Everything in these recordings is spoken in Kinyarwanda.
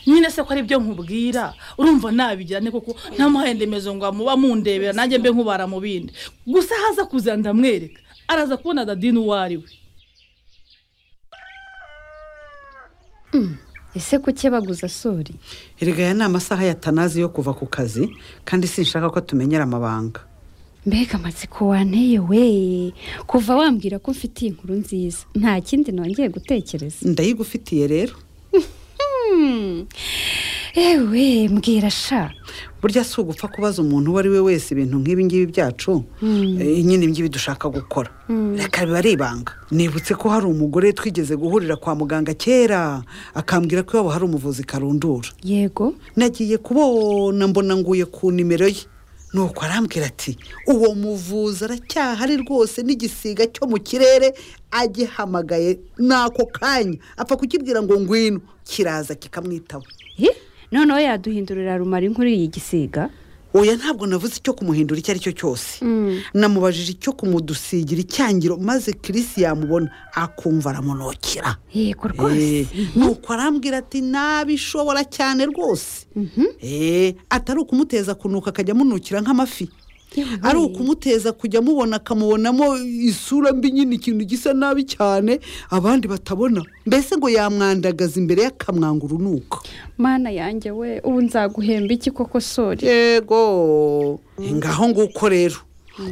nyine se ko ari ibyo nkubwira urumva nabigira ni kuko nta muhendemezo ngo muba mundebera nanjye mbe nkubara mu bindi gusa haza kuza ndamwereka araza kubona dadini uwo ari we ese kuki baguza sori erega aya ni amasaha ya tanazi yo kuva ku kazi kandi sinshaka ko tumenyera amabanga mbega amatsiko wanteye we kuva wambwira ko mfitiye inkuru nziza nta kindi nongeye gutekereza ndayigufitiye rero ewe mbwira sha burya si ugupfa kubaza umuntu uwo ari we wese ibintu nk'ibi ngibi byacu eh, nyine ngibi dushaka gukora reka biba ari ibanga nibutse ko hari umugore twigeze guhurira kwa muganga kera akambwira ko iwabo hari umuvuzi karundura yego nagiye kubona mbona nguye ku nimero ye nuko arambwira ati uwo muvuzi aracyahari rwose n'igisiga cyo mu kirere agihamagaye n'ako kanya apfa kukibwira ngo ngwino kiraza kikamwitaba Ih, noneho yaduhindurira rumari nk'uriyi gisiga oya ntabwo navuze icyo kumuhindura icyo ari cyo cyose namubajije icyo kumudusigira icyangiro maze kirisi yamubona akumva aramunukira yego rwose Eh, nuko arambwira ati nabishobora cyane rwose Eh, atari ukumuteza kunuka akajya amunukira nk'amafi Yewe. ari ukumuteza kujya amubona akamubonamo isura mbi nyine ikintu gisa nabi cyane abandi batabona mbese ngo yamwandagaza imbere y'akamwanga urunuka mana yanjye we ubu nzaguhemba iki koko sori yego ngaho nguko rero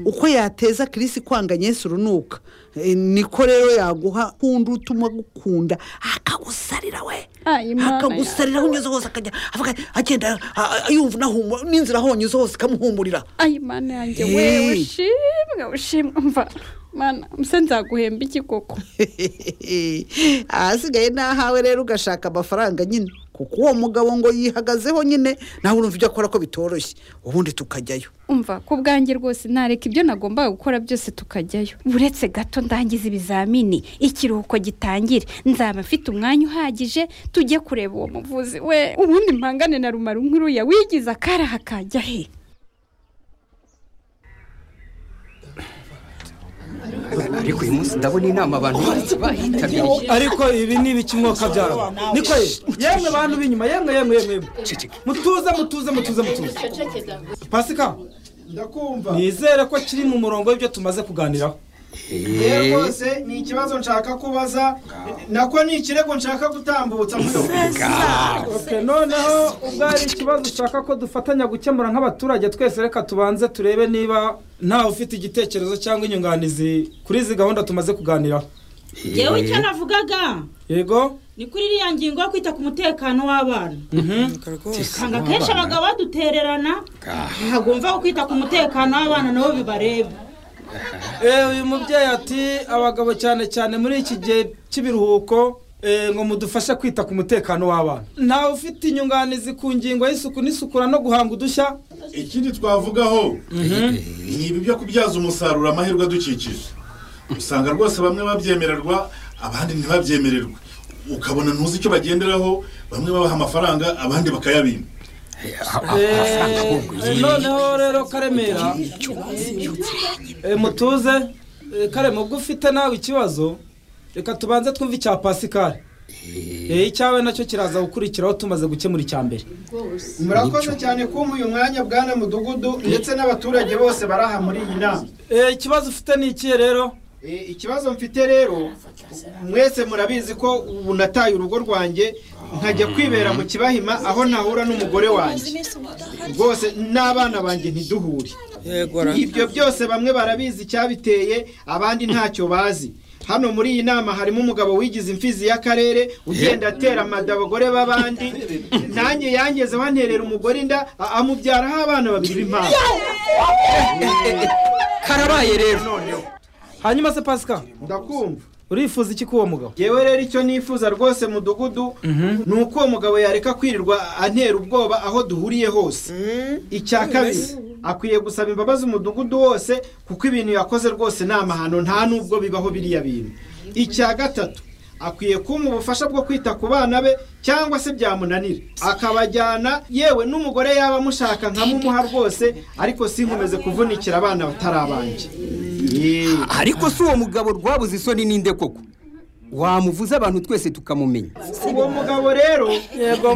uko yateza kirisi kwanga Yesu urunuka Eh, niko rero yaguha kundi utuma agukunda akagusarira we Ay, Imana akagusarira aho unyuze hose akajya avuga agenda a- a- yumva unahumura n'inzira aho unyuze hose ikamuhumurira ayi mana yanjye Hey. we ushimwe ushimwe mva mana muse nzaguhemba iki koko ahasigaye ni ahawe rero ugashaka amafaranga nyine kuko uwo mugabo ngo yihagazeho nyine nawe urumva ibyo akora ko bitoroshye ubundi tukajyayo umva ku bwanjye rwose nareka ibyo nagombaga gukora byose tukajyayo uretse gato ndangiza ibizamini ikiruhuko gitangire nzaba mfite umwanya uhagije tujye kureba uwo muvuzi we ubundi mpangane na rumara nk'uriya wigize akaraha kajya he ariko uyu munsi ndabona inama abantu bose bahitabiriye ariko ibi ni ibiki mwuka byabo niko yemwe bantu b'inyuma yemwe yemwe yemwe yemwe. mutuze mutuze mutuze mutuze pasika ndakumva nizere ko kiri mu murongo w'ibyo tumaze kuganiraho yewe rwose ni ikibazo nshaka kubaza nako ni ikirego nshaka gutambutsa Okay, noneho ubwo ari ikibazo ushaka ko dufatanya gukemura nk'abaturage twese reka tubanze turebe niba ntawe ufite igitekerezo cyangwa inyunganizi kuri izi gahunda tumaze kuganiraho yewe icyo navugaga yego ni kuri iriya ngingo yo kwita ku mutekano w'abana usanga akenshi abagabo badutererana ntabwo wumva ko kwita ku mutekano w'abana nabo bibareba Eh, uyu mubyeyi ati abagabo cyane cyane muri iki gihe cy'ibiruhuko eh, ngo mudufashe kwita ku mutekano w'abana ntawe ufite inyunganizi ku ngingo y'isuku n'isukura no guhanga udushya ikindi twavugaho ni ibi byo kubyaza umusaruro amahirwe adukikije usanga rwose bamwe babyemererwa abandi ntibabyemererwe ukabona ntuzi icyo bagenderaho bamwe babaha amafaranga abandi bakayabima Eh, eh, noneho rero karemera eh, mutuze eh, karema ubwo ufite nawe ikibazo reka tubanze twumve icya pasikari Eh, icyawe nacyo kiraza gukurikiraho tumaze gukemura icya mbere murakoze cyane kumpa uyu mwanya bwana mudugudu ndetse n'abaturage bose bari aha muri iyi nama Eh, ikibazo ufite ni ikihe rero E, ikibazo mfite rero mwese murabizi ko ubu nataye urugo rwanjye nkajya kwibera mu kibahima aho nahura n'umugore wanjye rwose n'abana banjye ntiduhure ibyo byose bamwe barabizi icyabiteye abandi ntacyo bazi hano muri iyi nama harimo umugabo wigize imfizi y'akarere ugenda atera amada abagore b'abandi nanjye yangezeho anterera umugore inda a- amubyaraho abana babiri b'impanga karabaye rero noneho hanyuma se pasikari ndakumva urifuza iki k'uwo mugabo yewe rero icyo nifuza rwose mudugudu ni uko uwo mugabo yareka kwirirwa antera ubwoba aho duhuriye hose icya kabiri akwiye gusaba imbabazi umudugudu wose kuko ibintu yakoze rwose ni amahano nta n'ubwo bibaho biriya bintu icya gatatu akwiye kumpa ubufasha bwo kwita ku bana be cyangwa se byamunanira akabajyana yewe n'umugore yaba amushaka nkamumuha rwose ariko sinkomeze kuvunikira abana batari abanjye Yeee. ariko si uwo mugabo rwabuze isoni n'inde koko wamuvuze abantu twese tukamumenya uwo mugabo rero yego